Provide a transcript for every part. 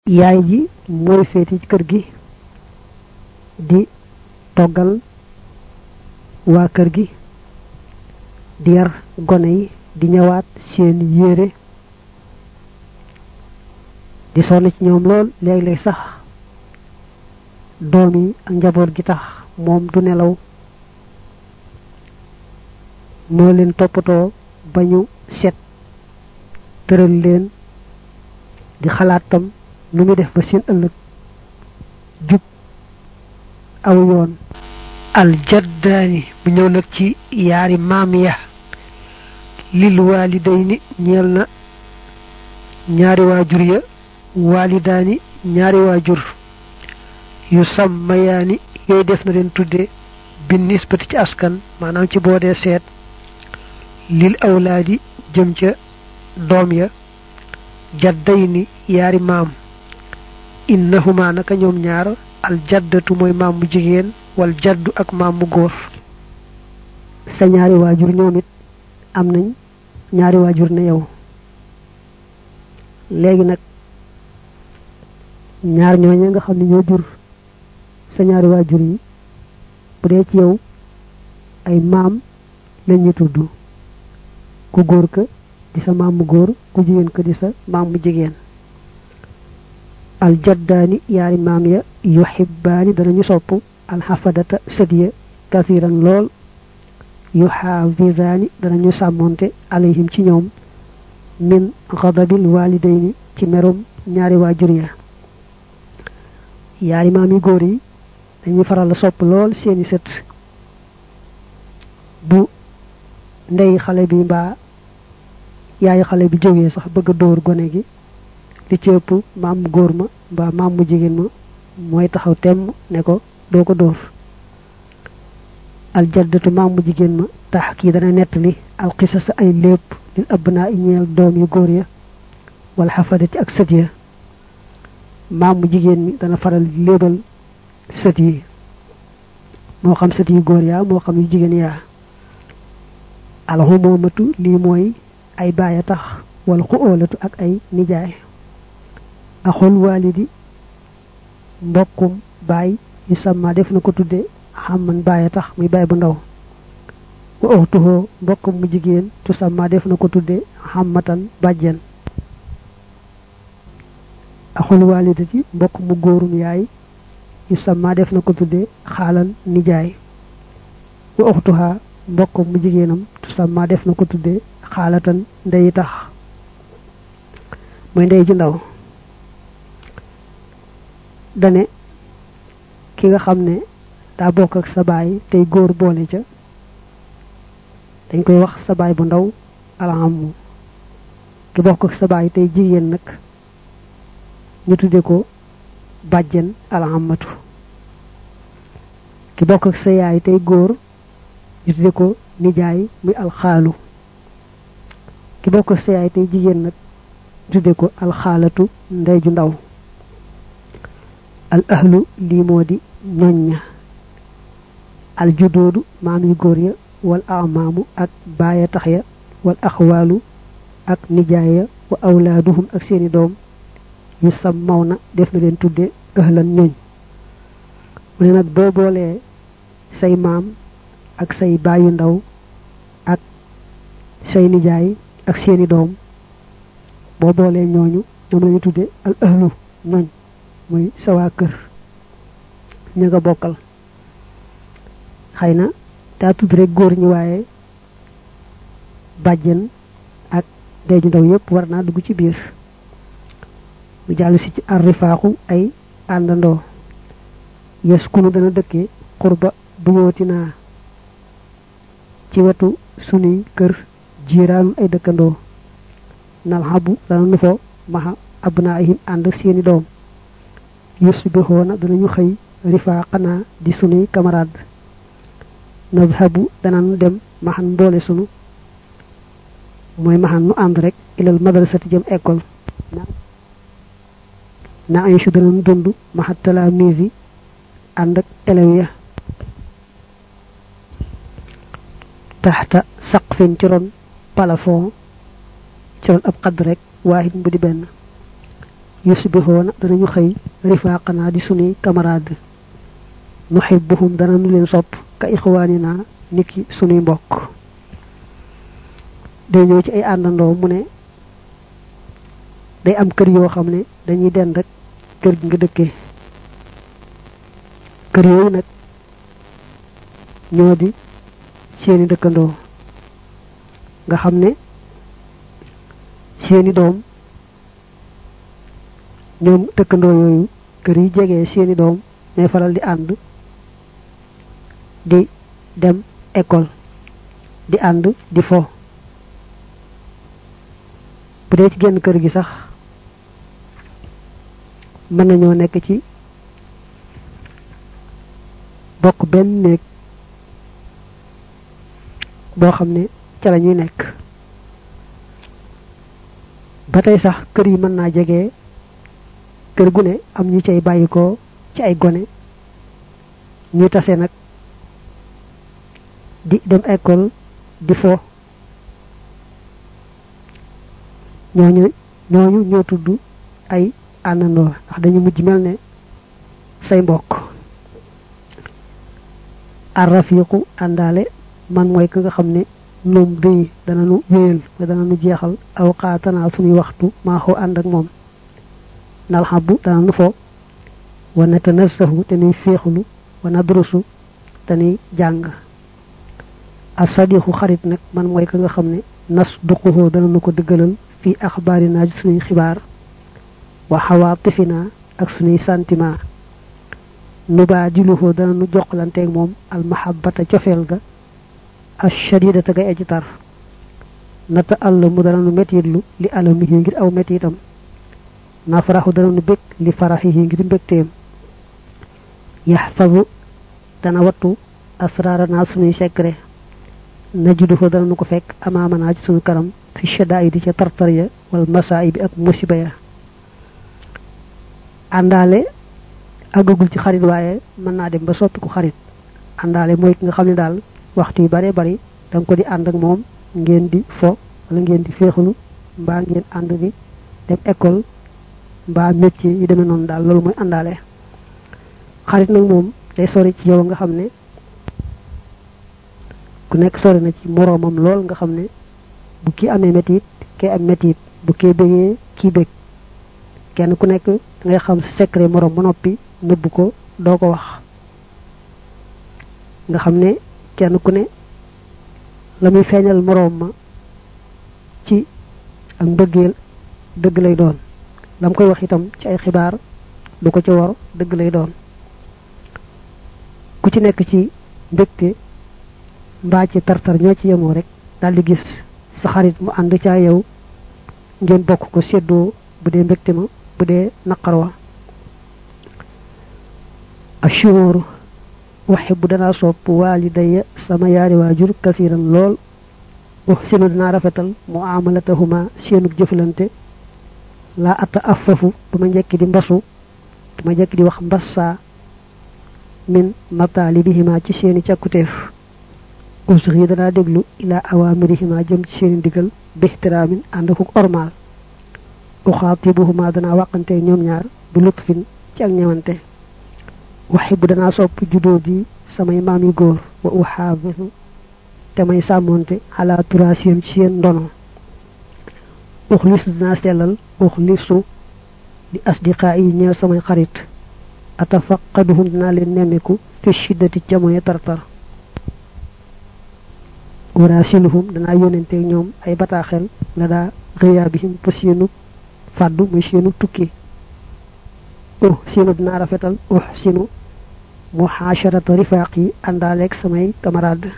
yaay ji mooy féete ci kër gi di toggal waa kër gi di yar gone yi di ñëwaat seen yére di sonn ci ñoom lool léeg-léeg sax doom yi ak njaboot gi tax moom du nelaw moo leen toppatoo ba ñu set tëral leen di xalaat tam nu mu def ba seen ëllëg jub aw yoon aljaddaani bu ñëw nag ci yaari maam ya lil walidayni ñeel na ñaari waajur ya walidaani ñaari waajur yu sàmmayaani yooyu def na leen tudde bin nisbati ci askan maanaam ci boo dee seet lil awlaadi jëm ca doom ya jaddayni yaari maam innahuma naka ñoom ñaar al jaddatu mooy maam mu jigéen wal jaddu ak maam mu góor sa ñaari waajur ñoom it am nañ ñaari waajur ne yow léegi nag ñaar ñooñu nga xam ne ñoo jur sa ñaari waajur yi bu dee ci yow ay maam lañ ñu tudd ku góor ka di sa maam mu góor ku jigéen ka di sa maam mu jigéen aljaddaani yaari maam ya yuhibbaani danañu sopp alxafadata sët ya kasiran lool yuxaafisaani danañu sàmmonte alayhim ci ñoom min xadabil walidayni ci merum ñaari waajur ya yaari maam yi góor yi dañuy faral la sopp lool seeni sët bu ndey xale bi mbaa yaayu xale bi jógee sax bëgg a dóor gone gi li ci ëpp maam mu góor ma mbaa maam mu jigéen ma mooy taxaw temm ne ko doo ko dóor aljaddatu maam mu jigéen ma tax kii dana nettali alxisasa ay lépp lil abnaa i ñeel doom yu góor ya wala xafadati ak sët ya maam mu jigéen mi dana faral léebal sët yi moo xam sët yu góor yaa moo xam yu jigéen yaa alxumoomatu lii mooy ay baay a tax wala xu óolatu ak ay nijaay axul waalidi mbokkum baay yu sàmma def na ko tudde xamman baay a tax muy baay bu ndaw wa uxtuhoo mbokkum mu jigéen tu sàmma def na ko tudde xammatan bàjjen axul waalidati mbokk mu góorum yaay yu sàmma def na ko tudde xaalal nijaay wa uxtuhaa mbokkum mu jigéenam tu sàmma def na ko tudde xaalatan ndey tax mooy ndey ju ndaw dane ki nga xam ne daa bokk ak sa baay tey góor boole ca dañ koy wax sa baay bu ndaw alhammu ki bokk ak sa baay tey jigéen nag ñu tudde ko bàjjen alhammatu ki bokk ak sa yaay tey góor ñu tudde ko nijaay muy alxaalu ki bokk ak sa yaay tey jigéen nag tudde ko alxaalatu ndey ju ndaw al ahlu lii moo di ñoñña al judoodu maam yu góor ya wal amaamu ak baaya tax ya wal axwaalu ak nijaaya wa awlaaduhum ak seeni doom yu sam maw na def na leen tudde ahlan ñoñ mu ne nag boo boolee say maam ak say baayu ndaw ak say nijaay ak seeni doom boo boolee ñooñu ñoom lañu tudde al ahlu ñoñ muy sa waa kër ña nga bokkal xëy na daa tudd rek góor ñi waaye bàjjen ak deeju ndaw yépp war naa dugg ci biir mu jàll si ci arrifaaxu ay àndandoo yes kunu dana dëkke xurba bu yooti naa ci wetu sunuy kër jiiraanu ay dëkkandoo nal xabu dana nu fo maxa abnaahim ànd ak seeni doom yusbihoona danañu xëy rifaaqanaa di sunuy camarade nadhabu danañu dem maxan mboole sunu mooy maxan nu ànd rek ilal madrasati jëm école na ay su danañu dund maxat talaamiisi ànd ak élèves ya taxta saqfin ci ron plafond ci ron ab xadd rek waahid bu di benn yusbihoona danañu xëy rifaqana di sunuy camarade nuhibbuhum danañu leen sopp ka ixwaanina niki sunuy mbokk day ñëw ci ay àndandoo mu ne day am kër yoo xam ne dañuy den rek kër gi nga dëkkee kër yooyu nag ñoo di seeni dëkkandoo nga xam ne seeni doom ñoom dëkkandoo yooyu kër yi jege seeni doom ñooy faral di ànd di dem école di ànd di fo bu dee ci genn kër gi sax mën nañoo nekk ci bokk benn néeg boo xam ne ca la ñuy nekk ba tey sax kër yi mën naa jege kër gu ne am ñu cay bàyyikoo ci ay gone ñuy tase nag di dem école di fo ñooñu ñooñu ñoo tudd ay àndandoo ndax dañu mujj mel ne say mbokk arrafiqu àndaale man mooy ka nga xam ne num day dana nu wéyal te dana nu jeexal aw xaatanaa suñuy waxtu maaxoo ànd ak moom nal xabbu dana nu fo wa natanassahu te nuy féexlu wa nadrusu te nuy jàng asadiqu xarit nag man mooy ka nga xam ne nas duquhoo dana nu ko dëggalal fii axbaarina ci suñuy xibaar wa xawaatifina ak suñuy sentiment nubaadiluhoo dana nu joxlanteeg moom almahabata cofeel ga ashadidata gay aji tar nata àll mu dana nu metitlu li alamihi ngir aw metitam nafaraxu dana nu bég li faraxihi ngir mbégteem yaxfazu dana wattu asrarana sunuy secret najudu ko dana nu ko fekk amaamana ci sunu kanam fi shadaidi ca tartar ya wal masaa'ibi ak musiba ya àndaale àggagul ci xarit waaye mën naa dem ba soppi ko xarit àndaale mooy ki nga xam ne daal waxtu yu bare bari da nga ko di ànd ak moom ngeen di fo wala ngeen di féexalu mbaa ngeen ànd di dem école mbaa métier yu demee noonu daal loolu mooy àndaale xarit nag moom day sori ci yow nga xam ne ku nekk sori na ci moroomam lool nga xam ne bu kii amee métit kee am métit bu kii bégee kii bég kenn ku nekk ngay xam secret moroom ba noppi nëbb ko doo ko wax nga xam ne kenn ku ne la muy feeñal moroom ma ci ak mbëggeel dëgg lay doon lam koy wax itam ci ay xibaar du ko ci war dëgg lay doon ku ci nekk ci mbégte mbaa ci tartar ñoo ci yemoo rek daal di gis sa xarit mu ànd caa yow ngeen bokk ko séddoo bu dee mbégte ma bu dee naqar wa ashuuru waxe bu danaa sopp waalidaya sama yaari waajur kasiran lool uhsinu dinaa rafetal muamalatahuma seenug jëflante laa ata affafu duma njekki di mbasu duma njekki di wax mbassaa min mataalibihima ci seeni càkkuteef usri danaa déglu ilaa awaamirihima jëm ci seeni ndigal bixtiraamin ànd akuk ormaal uxaatibuhuma danaa wàqante ñoom ñaar bi lutfin ci ak ñewante waxi bu danaa sopp juddoo di samay maam yu góor wa uxaafisu te may sàmmoonte xalaa turaasiyam ci seen ndono uxlisu dinaa sellal uxlisu li asdiqaa yi ñeel samay xarit atafaqaduhum dinaa leen nemmiku fi shiddati jamono tartar waraasiluhum danaa yónnenteeg ñoom ay bataaxel la daa xiyaabihim fa seenu fàddu muy seenu tukki uh sinu dinaa rafetal uh sinu muhaasharata rifaaq yi àndaaleeg samay camarade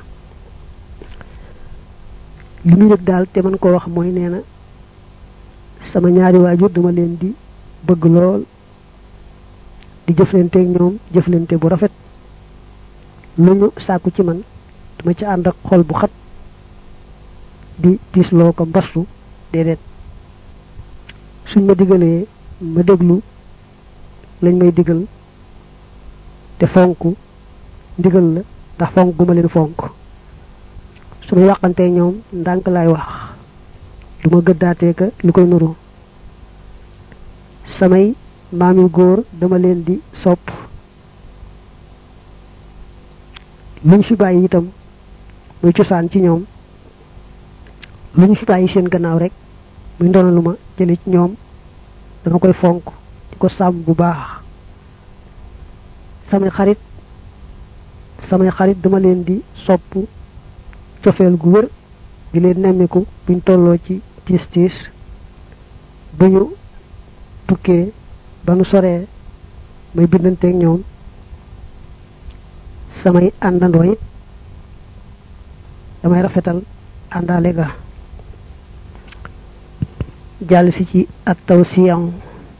li muy yëg daal te man koo wax mooy nee na sama ñaari waajur dama leen di bëgg lool di jëflanteeg ñoom jëflante bu rafet lu ñu sàkku ci man dama ci ànd ak xol bu xat di tiisloo ko mbastu déedéet suñ ma digalee ma déglu lañ may digal te fonk ndigal la ndax fonk gu ma leen fonk su ma wàqantee ñoom ndànk laay wax du ma gëddaatee ka lu koy nuru samay maam yu góor dama leen di sopp luñ fi bàyyi itam muy cosaan ci ñoom luñ fi bàyyi seen gannaaw rek muy ndono lu ma jële ci ñoom dama koy fonk di ko sàmm bu baax samay xarit samay xarit dama leen di sopp cofeel gu wër di leen nemmiku buñ tolloo ci tiis tiis bu ñu tukkee ba nu soree may bindanteeg ñoom samay àndandoo it damay rafetal àndaale ga jàll si ci ak taw siyan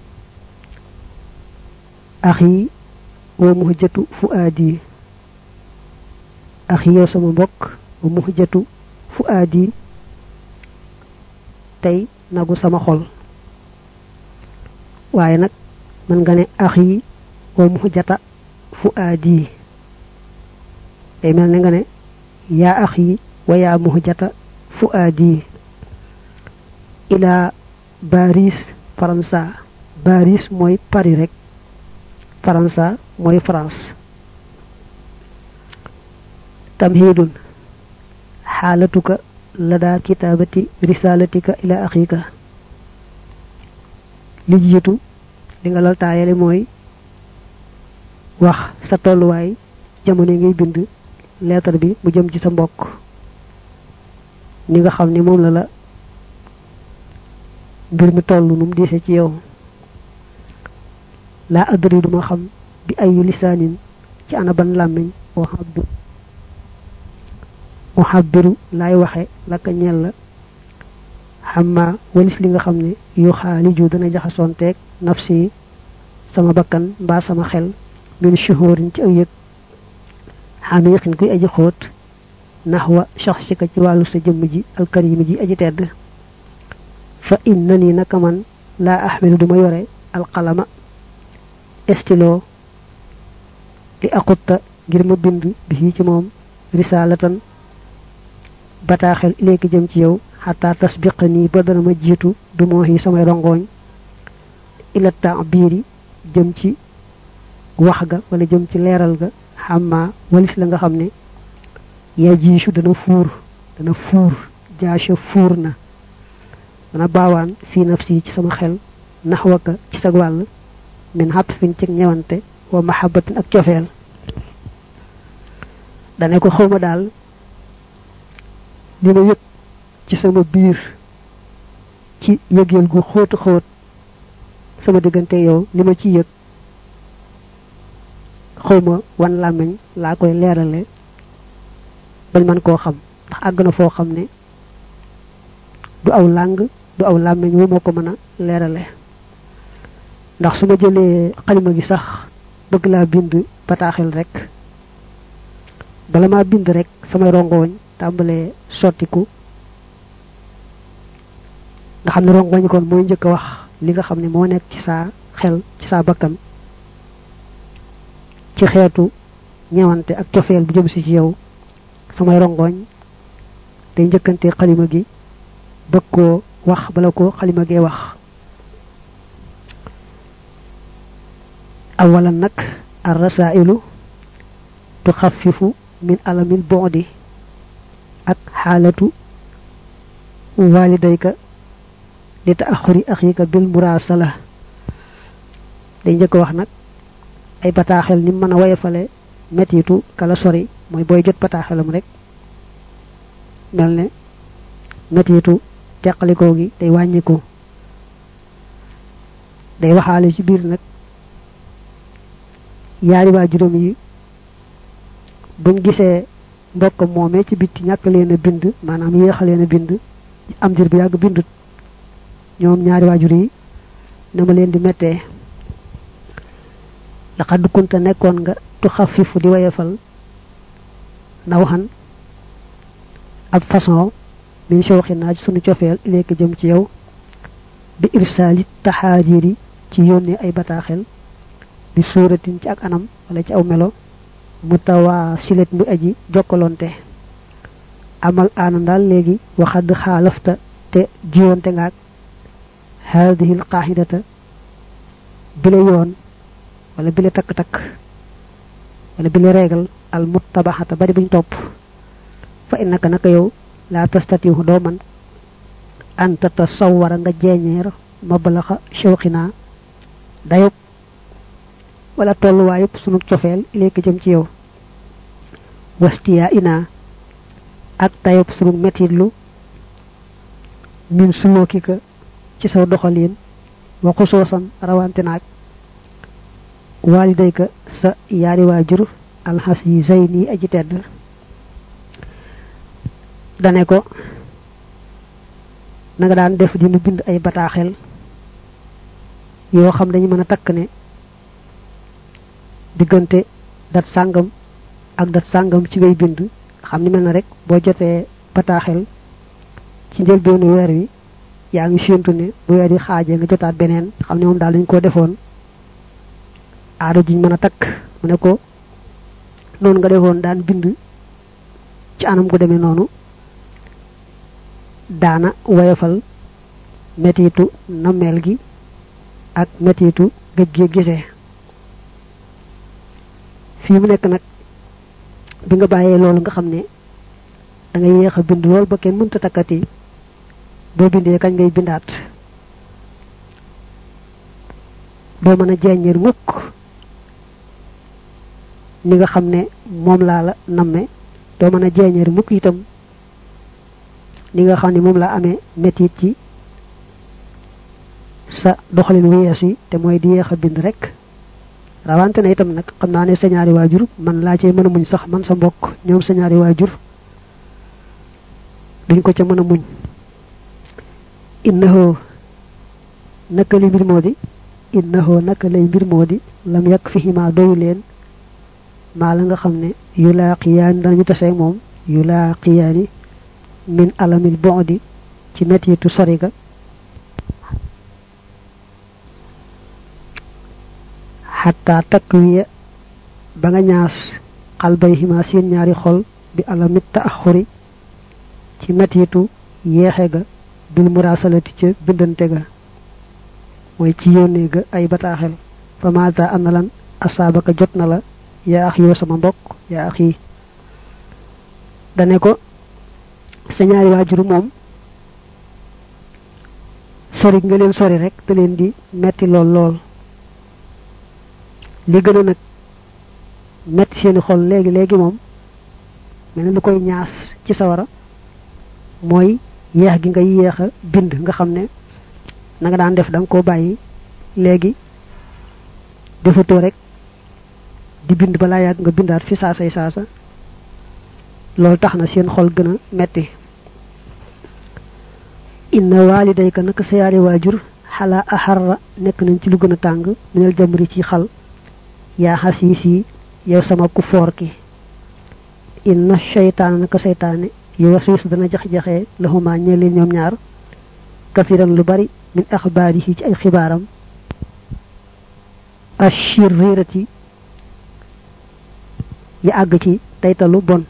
axi wa muhjatu fu aadi axi yow sama mbokk wa muhjatu fu aadi tey nagu sama xol waaye nag mën nga ne axi wa muhjata fu aadi day mel ne nga ne yaa axi wa yaa muhjata fu aadi ila Paris faransa Paris mooy Paris rek faransa mooy France tamhidun xaalatuka lada kitaabati risalatika ila axika li jiitu li nga lal taayale mooy wax sa tolluwaay jamono ngay bind lettre bi mu jëm ci sa mbokk ni nga xam ni moom la la mbir mi toll nu mu diise ci yow laa adri duma xam bi ayu lisaanin ci ana ban làmmiñ moo xabbi mu xabbiru laay waxe laka ñeel la xamma walis li nga xam ne yu xaaliju dana jaxasoonteeg nafsi sama bakkan mbaa sama xel min shuhurin ci ak yëg xamiqin kuy aji xóot naxwa shaxsika ci wàllu sa jëmm ji alkarimi ji aji tedd fa innani naka man laa axmilu duma yore alqalama estilo li aqutta ngir ma bind bi ci moom risalatan bataaxel ileeki jëm ci yow xataa tasbiqa nii ba dana ma jiitu du moo yi samay rongoñ ila taabiri jëm ci wax ga wala jëm ci leeral ga xamma walis la nga xam ne yaa jiisu dana fuur dana fuur jaasha fuur na dana baawaan fii nafsi ci sama xel naxwaka ci sag wàll min xatfin ci ñewante wa mahabbatin ak cofeel dane ko xawma daal li ma yëg ci sama biir ci yëgeel gu xóotu xóot sama diggante yow li ma ci yëg xawma wan làmmiñ laa koy leerale bañ man koo xam ndax àgg na foo xam ne du aw làng du aw làmmiñ wu moo ko mën a leerale ndax su ma jëlee xalima gi sax bëgg laa bind bataaxel rek bala maa bind rek samay rongoñ tàmbalee sottiku nga xam ne rongoñ kon mooy njëkk a wax li nga xam ne moo nekk ci saa xel ci saa bakkan ci xeetu ñewante ak cofeel bu jëm si ci yow samay rongoñ day njëkkante xalima gi bëgg koo wax bala ko xalima gee wax awalan nag ar rasailu tuxafifu min alamil boodi ak xaalatu walidayka li taaxuri axika bil murasala day njëkk wax nag ay bataaxel ni mën a wayefale metitu kala sori mooy booy jot bataaxelam rek mel ne metitu teqalikoo gi day wàññiku day waxaale ci biir nag yaari waa juróom yi buñ gisee mbokkam moomee ci bitti ñàkk leen a bind maanaam yéexa leen a bind am dir bu yàgg bindut ñoom ñaari waajur yi na ma leen di mettee laqad kunta nekkoon nga tu xafifu di wayefal naw xan ab façon min shawxi naa ci sunu cofeel ileeki jëm ci yow bi irsaali taxaajiri ci yónnee ay bataaxel bi suuratin ci ak anam wala ci aw melo mutawaa silet mu aji jokkalonte amal aanam daal léegi waxad xaalafta te jiwonte ngaak haadihi alqaahidata bile yoon wala bile takk-takk wala bile reegal al muttabaxata bari buñ topp fa innaka naka yow laa tastatihu doo man an tatasawwara nga jeeñeer mablaxa shawqina dayub wala tolluwaayub sunu cofeel ilayka jëm ci yow wastiya ina ak dayub sunu metitlu min sulukika ci saw doxalin wa xusuusan rawante naag walidayka sa yaari waajur alxas yi zayni aji tedd dane ko na nga daan def dinu bind ay bataaxel yoo xam dañu mën a takk ne diggante dat sàngam ak dat sàngam ci ngay bind xam ni mel na rek boo jotee bataaxel ci njëlbeenu weer wi yaa ngi séentu ne bu weer yi xaajee nga jotaat beneen xam ne moom daal dañ koo defoon aada juñ mën a takk mu ne ko noonu nga defoon daan bind ci anam gu demee noonu daana woyofal metitu nammeel gi ak metitu gëj gi gisee fii mu nekk nag bi nga bàyyee loolu nga xam ne da nga yéex a bind lool ba kenn mënta takkati boo bindee kañ ngay bindaat doo mën a jeññeer mukk ni nga xam ne moom laa la namme doo mën a jeññeer mukk itam ni nga xam ne moom laa amee métit ci sa doxalin wu yees yi te mooy di yéex a bind rek rawante na itam nag xam naa ne sa ñaari waajur man laa cee mën a muñ sax man sa mbokk ñoom sa ñaari waajur duñ ko ca mën a muñ innahu naka li mbir moo di innahu naka lay mbir moo di lam yàq fihima doyu leen maa la nga xam ne yu laa qiyaani danañu taseeg moom yu laa qiyaani min alamil boodi ci mettitu sori ga xataa takwiya ba nga ñaas xalbay xima seen ñaari xol bi alamit taaxuri ci mettitu yeexe ga bil murasalati ca bindante ga mooy ci yónnee ga ay bataaxel fa maata ana lan asaabaka jot na la yaa ax yoo sama mbokk yaa ax yi dane ko sa ñaari waajur moom sori nga leen sori rek te leen di metti lool lool li gën a nag metti seeni xol léegi léegi moom mel na lu koy ñaas ci sawara mooy yeex gi nga yéex a bind nga xam ne na nga daan def da nga koo bàyyi léegi defatoo rek di bind balaa yàgg nga bindaat fi saasay saasa loolu tax na seen xol gën a metti inna walidayka naka sa yaari waajur xalaa axarra nekk nañ ci lu gën a tàng minal jamri ci xal yaa xasiis yi yow sama ku foor ki inna seytaana naka seytaane yu wasiis dana jax-jaxee laxumaa ñee leen ñoom ñaar kafiran lu bari min axbaarihi ci ay xibaaram ashirrirati yi àgg ci taytalu bon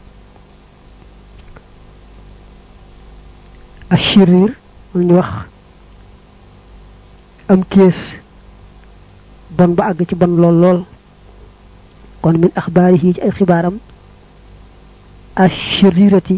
ashirir lu ñu wax am kees bon ba àgg ci bon lool lool kon min axbaarihi ci ay xibaaram ashirirati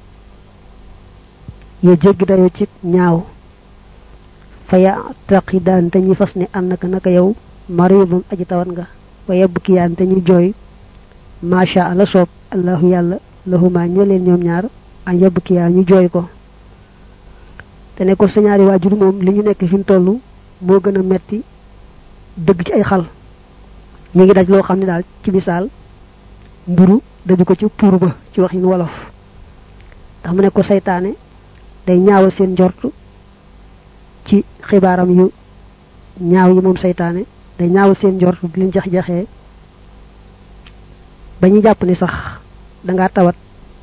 ya jéggi dayo ci ñaaw fa yaqidaan te ñuy fas ne annaka naka yow maridun aji tawat nga wa yabkiyaan te ñuy jooy macha allah soob allahu yàlla lahuma ñe leen ñoom ñaar an yabkiyaa ñu jooy ko te ne ko sa ñaari waajur moom li ñu nekk fi mu toll moo gën a metti dëgg ci ay xal ñu ngi daj loo xam ne daal ci misaal mburu daju ko ci puur ba ci waxin wolof ndax mu ne ko saytaane day ñaawal seen njort ci xibaaram yu ñaaw yi moom saytaane day ñaawal seen njort di leen jax-jaxee ba ñu jàpp ni sax dangaa tawat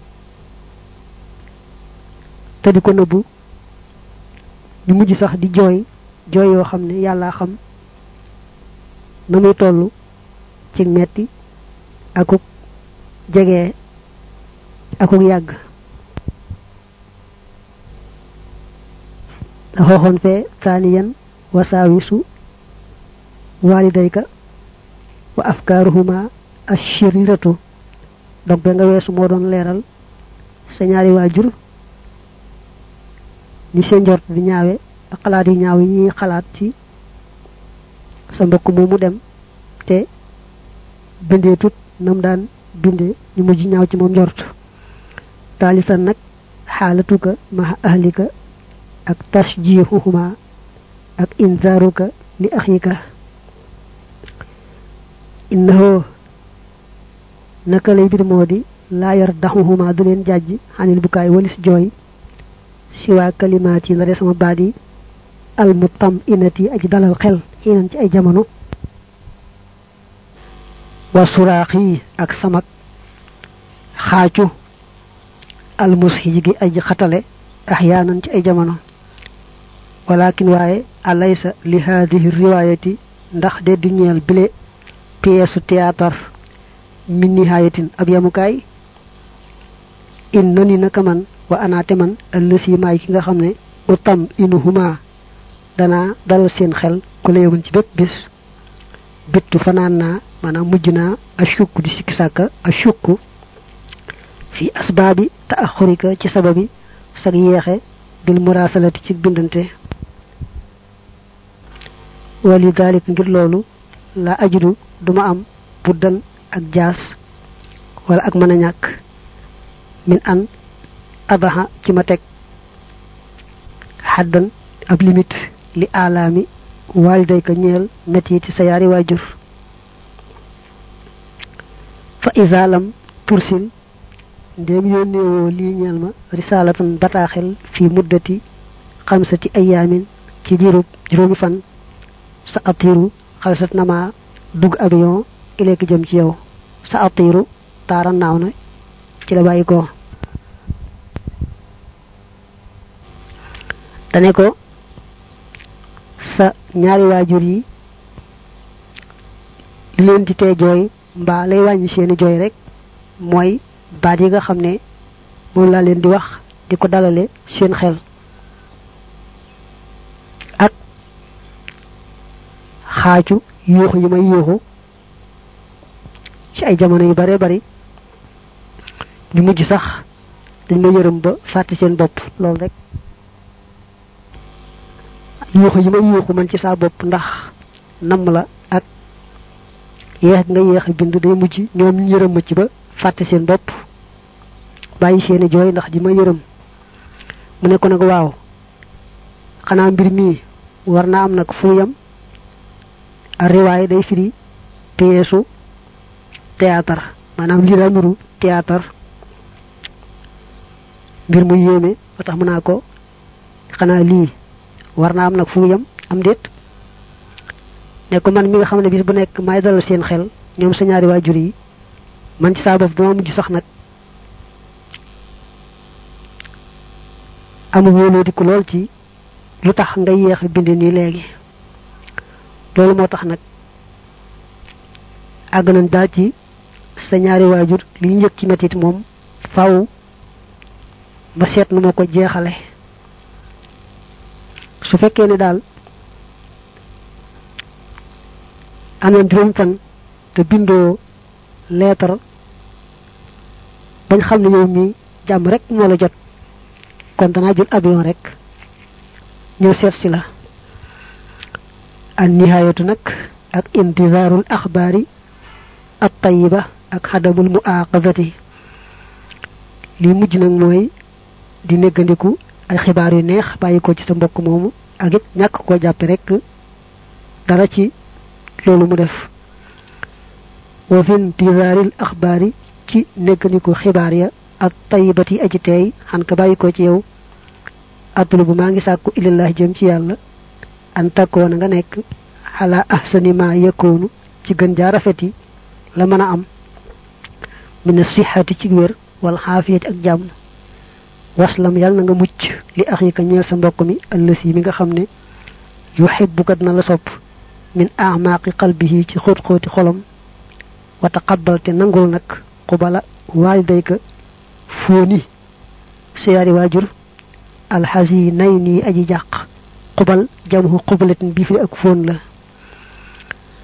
te di ko nëbbu ñu mujj sax di jooy jooy yoo xam ne yàlla xam na muy toll ci metti akuk jege akuk yàgg da xooxoon fee taaniyan wasaawisu walidayka wa afkaruhuma ashiriratu donc ba nga weesu moo doon leeral sa ñaari waajur ni seen njort di ñaawe ak xalaat yu ñaaw yi ñuy xalaat ci sa mbokk moomu dem te bindee tut nam daan bindee ñu mujj ñaaw ci moom njort taalisan nag xaalatuka ma ahlika ak tashjihuhuma ak inzaaruka li axika innahu naka lay bir moo di laa yar daxuhuma du leen jàjj xanil bukaay walis jooy siwaa kalimaat yi la de sama baat yi al mutam inati aji dalal xel xiinan ci ay jamono wa suraax yi ak samak xaacu al mushij gi aji xatale axyaanan ci ay jamono walakin waaye alaysa li haadihi riwaayati ndax de di ñeel bile pièce théâtre min nihayatin ab yamukaay in nani naka man wa anaate man ëllësi maay ki nga xam ne utam inuhuma danaa dalal seen xel ku la yewoon ci bépp bis bittu fanaan naa maanaam mujj naa ashukku di sikki sàkka ashukku fi asbaabi taaxurika ci sababi sag yeexe bil murasalati ci bindante wali dalik ngir loolu la ajudu duma am buddan ak jaas wala ak mën a ñàkk min an adaxa ci ma teg xaddan ab limite li alaami waaliday ka ñeel metti ci sa yaari waajur fa isaalam tursil ndéem yónneewoo lii ñeel ma risalatan bataaxel fi muddati xamsati ayaamin ci diirub juróomi fan sa atiru xalsat na ma dugg avion ileeki jëm ci yow sa atiru taara naaw na ci la bàyyi ko dane ko sa ñaari waajur yi li leen di tee jooy mbaa lay wàññi seeni jooy rek mooy baat yi nga xam ne moom laa leen di wax di ko dalale seen xel ak xaaju yuuxu yi may yuuxu ci ay jamono yu bare bari ñu mujj sax dañ ma yërëm ba fàtte seen bopp loolu rek yuuxu yi may yuuxu man ci saa bopp ndax namm la ak yeex nga yeex a bind day mujj ñoom ñu yërëm ma ci ba fàtte seen bopp bàyyi seeni jooy ndax di ma yërëm mu ne ko nag waaw xanaa mbir mii war naa am nag fu yam a riwaay day firi pièsu théâtre maanaam lii daa nuru théâtre mbir mu yéeme ba tax mu naa ko xanaa lii war naa am nag fu yam am déet ne ko man mi nga xam ne bis bu nekk may dalal seen xel ñoom sa ñaari waajur yi man ci saa bopp dama mujj sax nag amu wóoloo di ko lool ci lu tax nga yéex a bind nii léegi loolu moo tax nag àgg nañ daal ci sa ñaari waajur li ñu yëg ci metit moom faw ba seet nu ma ko jeexale su fekkee ne daal am na juróom fan te bindoo leetar bañ xam ne yow mi jàmm rek moo la jot kon danaa jël avion rek ñëw seet si la an nihayatu nag ak intizaarul axbaari at tayiba ak xadamul muaqazati li mujj nag mooy di néggandiku ay xibaar yu neex bàyyi ko ci sa mbokk moomu ak it ñàkk koo jàppe rek dara ci loolu mu def wa fi intizaaril axbaari ci néggandiku xibaar ya ak tayibati aji teey xan ka bàyyi ko ci yow atlubu maa ngi sàkku illallah jëm ci yàlla an takkoona nga nekk xalaa ahsani ma yakkoonu ci gën jaa rafet yi la mën a am mina sixati ci wér wala xaafiyati ak jàmm waslam yàlla na nga mucc li axika ñeel sa mbokk mi ëllës yi mi nga xam ne yuhibbuka na la sopp min amaaqi qalbihi ci xóot xóoti xolam wa taqabbal te nangul nag xubala waalidayka fóoni siyaari waajur alxasi nay nii aji jàq xubal jamhu xubalatin bi fi ak fóon la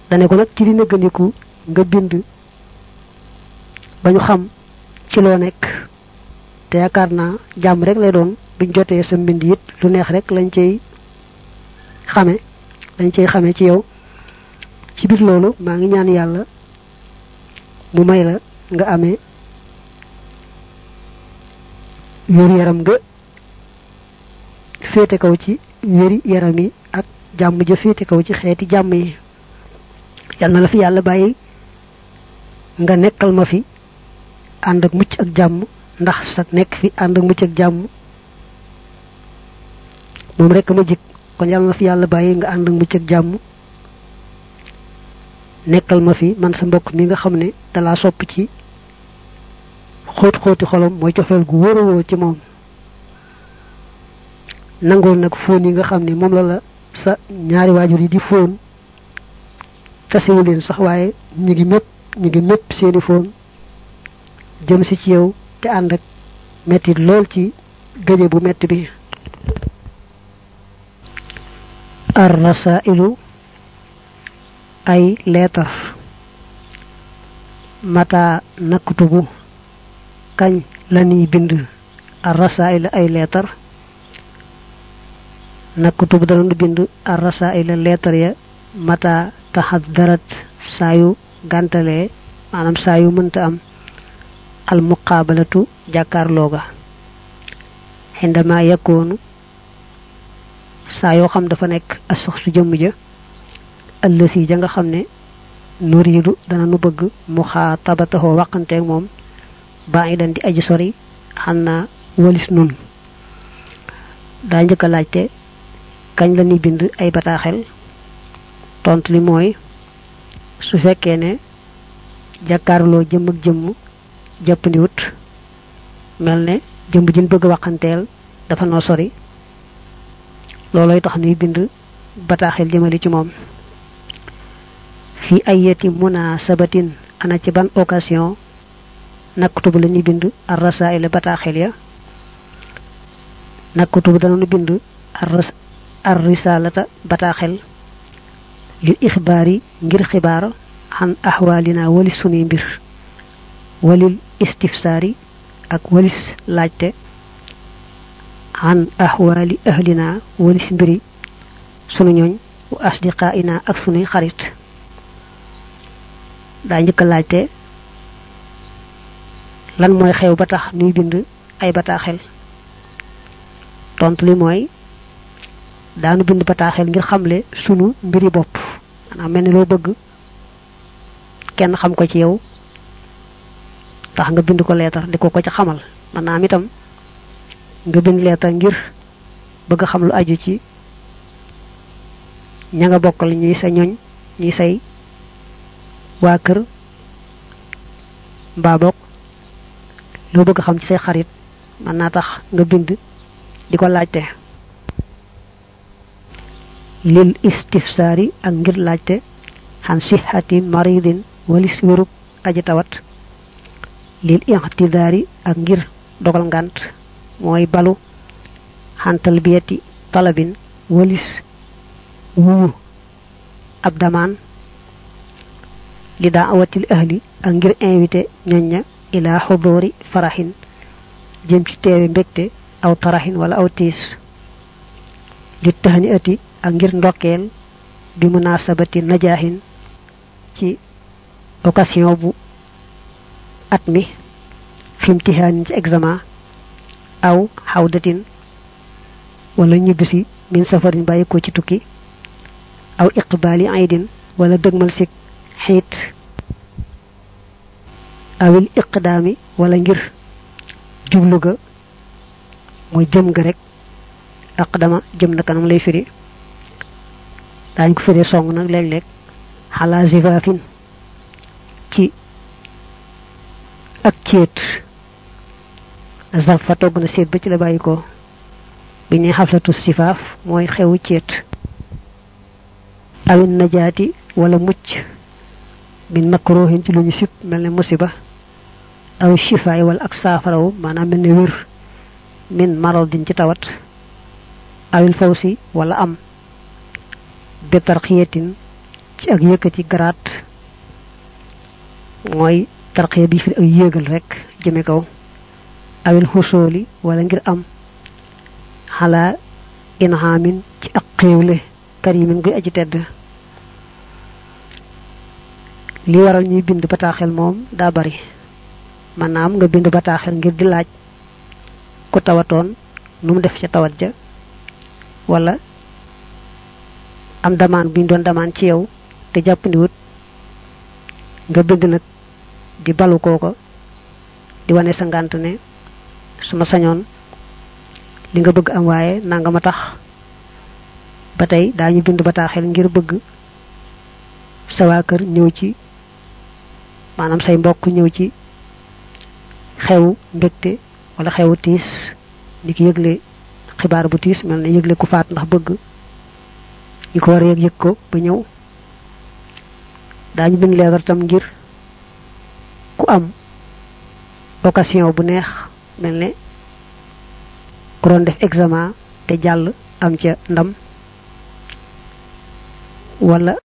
dane ko nag ci di nëggandiku nga bind ba ñu xam ci loo nekk te yaakaar naa jàmm rek lay doon buñ jotee sa mbind it lu neex rek lañ cay xame lañ cay xame ci yow ci biir loolu maa ngi ñaan yàlla mu may la nga amee wér yaram nga féete kaw ci wéri yaram yi ak jàmm ja féete kaw ci xeeti jàmm yi yal na la fi yàlla bàyyi nga nekkal ma fi ànd ak mucc ak jàmm ndax sa nekk fi ànd ak mucc ak jàmm moom rek ma jik kon yal na fi yàlla bàyyi nga ànd ak mucc ak jàmm nekkal ma fi man sa mbokk mi nga xam ne dalaa sopp ci xóot xóoti xolam mooy cofeel gu wóorowoo ci moom nangoon nag fóon yi nga xam ne moom la la sa ñaari waajur yi di fóon tasewu leen sax waaye ñi ngi mépp ñi ngi mépp seeni fóon jëm si ci yow te ànd ak metti lool ci gëje bu metti bi ar rasailu ay leetar mata naktubu kañ lañuy bind ar rasail ay leetar naktubu danañu bind ar rasail leetar ya mata taxaddarat saayu gàntalee maanaam saayu mënta am al muqaabalatu jàkkaarlooga xindama yakkoonu saa yoo xam dafa nekk asax su jëmm ja ëllësi ja nga xam ne nuriidu dana nu bëgg mu xaa tabataxoo waqanteeg moom baa ngi dan di aji sori xam naa walis nun daa njëkk a laajte kañ la ñuy bind ay bataaxel tontu li mooy su fekkee ne jàkkaarloo jëmm ak jëmm jàppandiwut mel ne jëmm jin bëgg waxanteel dafa noo sori looloy tax nuy bind bataaxel jëmali ci moom fi ayati munasabatin ana ci ban occasion naktubu la ñuy bind ar rasail bataaxel ya naktubu dana nu bind ar risalata bataaxel lil ixbaari ngir xibaar xan axwaalina walis sunuy mbir walil istifsaari ak walis laajte xan axwaali ahlina walis mbiri sunu ñooñ wa asdiqaaina ak sunuy xarit daa njëkk laajte lan mooy xew ba tax nuy bind ay bataaxel tontu li mooy daanu bind bataaxel ngir xamle sunu mbiri bopp maanaam mel ni loo bëgg kenn xam ko ci yow tax nga bind ko leetar di ko ko ci xamal maanaam itam nga bind leetar ngir bëgg xam lu aju ci ña nga bokkal ñuy sa ñoñ ñuy say waa kër mbaa bokk loo bëgg xam ci say xarit mën naa tax nga bind di ko laajte lil istifsaari ak ngir laajte xan sixati maridin walis wérub aji tawat lil ixtidaari ak ngir dogal ngant mooy balu xan talbiyati talabin walis wuwu ab damaan li daa awatil ahli ak ngir invité ñoñ ña ila xudóori faraxin jëm ci teewe mbégte aw taraxin wala aw tiis li taxani ati ak ngir ndokkeel bi munasabati najaahin ci occasion bu at mi fi imtihaanin ci examen aw xawdatin wala ñibbisi min safarin bàyyi ko ci tukki aw iqbaali aydin wala dëgmal si xiit awil iqdaami wala ngir jublu ga mooy jëm ga rek aqdama jëm na kanam lay firi daañ ko firee song nag léeg-léeg xalaa zifaafin ci ak céet zaf fa togg na séet ba ci la bàyyi ko bi ne xaflatu sifaaf mooy xewu céet awin najaati wala mucc min makruhin ci lu ñu sib mel ne musiba aw shifaay wala ak saafarawu maanaam mel ne wér min maradin ci tawat awil fawsi wala am bi tarxiyatin ci ak yëkkati garaat mooy tarqiya bi fi ak yéegal rek jëme kaw awil xusooli wala ngir am xalaa inhaamin ci ak xéewle karimin guy aji tedd li waral ñuy bind bataaxel moom daa bari maanaam nga bind bataaxel ngir di laaj ku tawatoon nu mu def ca tawat ja wala am damaan buñ doon damaan ci yow te jàppandiwut nga bind nag di balu kooko di wane sa ngànt ne suma sañoon li nga bëgg am waaye nanga ma tax ba tey daañu bind bataaxel ngir bëgg sa waa kër ñëw ci maanaam say mbokk ñëw ci xew mbégte wala xewu tiis ni ki yëgle xibaar bu tiis mel ne yëgle ku faat ndax bëgg ñu ko war a yëg yëg ko ba ñëw daañu bind leetar tam ngir ku am occasion bu neex mel ne ku doon def examen te jàll am ca ndam wala